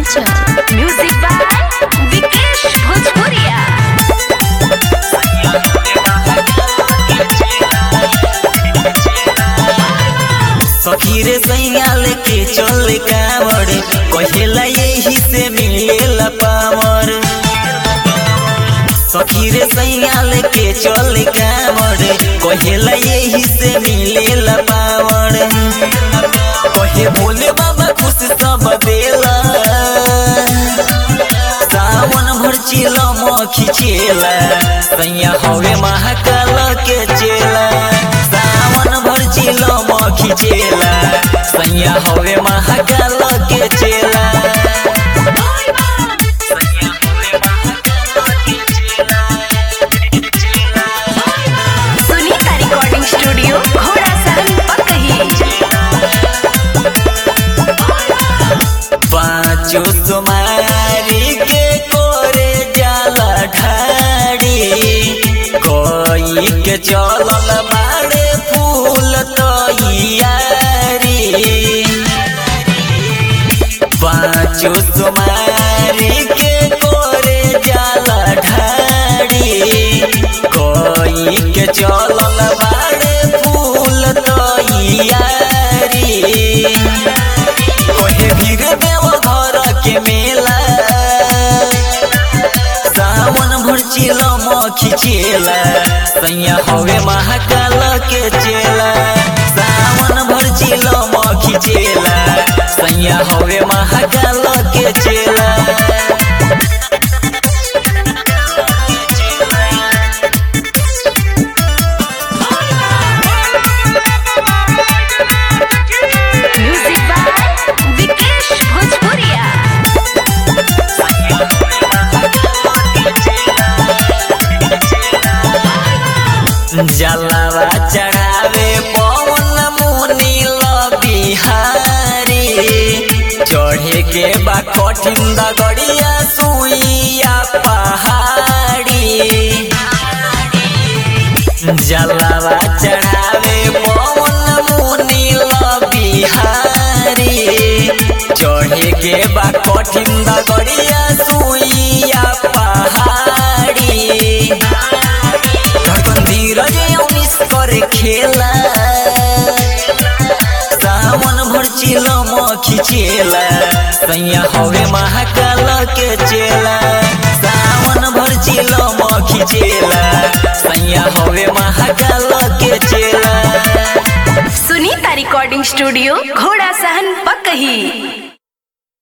Chanchal. Music by Vikesh Bhojpuria. सखी रे सैयाल के चल कांवर कहेला यही से मिलेला पावर सखी रे सैयाल के चल कांवर कहेला यही से मिलेला पावर कहे बोले बाबा खुश सब देला सावन भर चिला मखी चेला सैया हवे महाकाल के चेला सावन भर चिला मखी चेला सैया हवे महाकाल के चेला सैया हवे महाकाल के चेला Sunita Recording Studio, Ghoda Sahan, Pakahi. पाँचो सुमारी के कोरे जाला ढाड़ी कोई के चलल बाड़े फूल तैयारी पाँचो सुमारी के कोरे जाला ढाड़ी कोई के चलल बाड़े फूल तैयारी कोहे भीर देव घर के मेला सावन भर चिला मखी चेला सैया हवे महाकाल के चेला सावन भर चिला मखी चेला सैया हवे महाकाल के चेला Music by Vikesh Bhojpuria. जलवा चढ़ावे पवन मुनि बिहारी चढ़े के बा कठिन दगड़िया सुइया पहाड़ी जलवा चढ़ावे पवन मुनि बिहारी चढ़े के बा कठिन दगड़िया सुइया पहाड़ी धड़कन धीरज उनिस करे खेला सावन भर चिला मखी चेला सैया हवे महाकाल के चेला सावन भर चिला मखी चेला सैया हवे महाकाल के चेला Sunita Recording Studio, Ghoda Sahan, Pakahi.